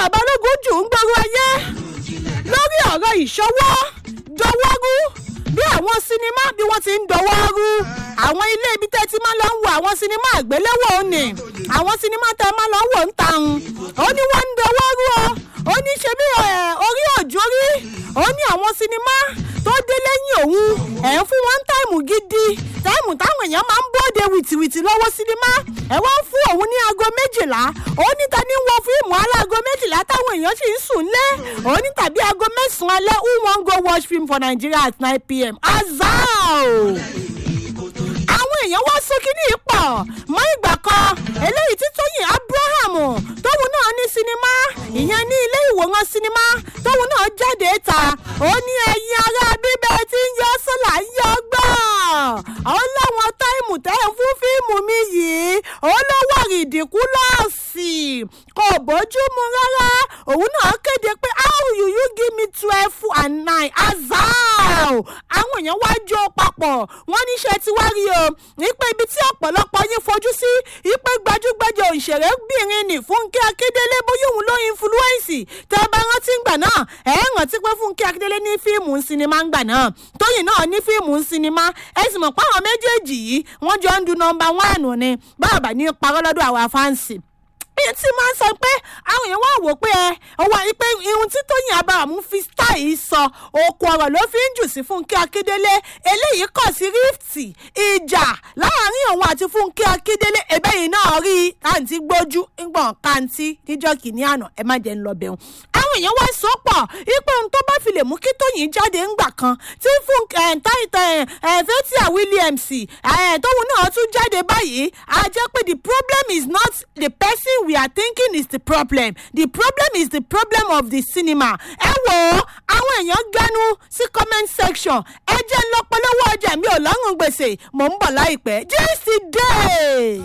balógun jù ń gbòòrò ayé lórí ọ̀rọ̀ ìṣọwọ́ dọwọ́rú bí àwọn sinimá bí wọ́n ti ń dọwọ́rú àwọn ilé ibi tẹ́ ti máa lọ ń wo àwọn sinimá àgbéléwò ni àwọn sinimá tẹ́ máa lọ ń wò ń ta ń ó ní wọ́n ń dọwọ́rú o ó ní ṣe bí orí òjò rí ó ní àwọn sinimá tó dé lẹ́yìn òun ẹ̀ ń fún wọn táìmù gidi táìmù táwọn èèyàn máa ń bóde wìtìwìtì lọ́wọ́ sinimá ẹ̀ wọ́n fún òun ní aago méjìlá ó ní ta ní wọ fíìmù aláago méjìlá táwọn èèyàn sì ń sùn lé ó ní tàbí aago mẹ́sàn-án alẹ́ who wan go watch film for nigeria at nine pm azao àwọn èèyàn wá sókè ní ipò mọ ìgbà kan eléyìí tí tóyìn abraham tóun náà ní sinimá ìyẹn ní ilé ìwòran sinimá tóun náà jáde ta ó ní ẹyin ará bíbẹ tí ń yọ sọlá ń yọ gbọ́n ó láwọn táìmù tẹ́ ń fún fíìmù mi yìí ó ló wà rìdìkú lọ́ọ̀sì kò bójúmu rárá òun náà kéde pé how you you give me twelve and nine azao àwọn èèyàn wá jó papọ̀ wọ́n níṣẹ́ tí wá rí o wípé ibi tí ọ̀pọ̀lọpọ̀ yín fojú sí wípé gbajúgbajà òṣèrébìnrin ní fúnkẹ́ akíndélé bóyá òun ló influence tẹ́ ẹ bá rántí ń gbà náà ẹ ẹ rántí pé fúnkẹ́ akíndélé ní fíìmù sinimá ń gbà náà tóyìn náà ní fíìmù sinimá ẹ sì mọ̀ pé àwọn méjèèjì yìí wọ́n jọ ń du nọmba wánù ni báàbà ní parọ́ lọ́dọ̀ àwa fáǹsì èyí tí máa ń sọ pé àwọn èèyàn wá wò pé ẹ ọwọ́ yìí pé irun tí tóyìn abáramú fi style sọ okùn ọ̀rọ̀ ló fi ń jù sí fúnkẹ́ akíndélé eléyìí kọ̀ sí rifti ìjà láàrin òun àti fúnkẹ́ akíndélé ẹ̀bẹ́ yìí náà rí àǹtí gbójú ńgbọ̀n kàǹtí níjọ́ kìíní àná ẹ má jẹ́ ń lọ bẹ̀rù àwọn èèyàn wá sọ pọ̀ ipò ohun tó bá fi lè mú kí tóyìn jáde ńgbà kan tí fún fẹ́tíà williams tóun náà tún jáde báyìí a jẹ́ pé the problem is not the person we are thinking is the problem the problem is the problem of the cinema ẹ wò ó àwọn èèyàn gbẹnu sí comment section ẹ jẹ́ ń lọ polówó ọjà mi ò lọ́rùn gbèsè mò ń bọ̀ láìpẹ́ just a day.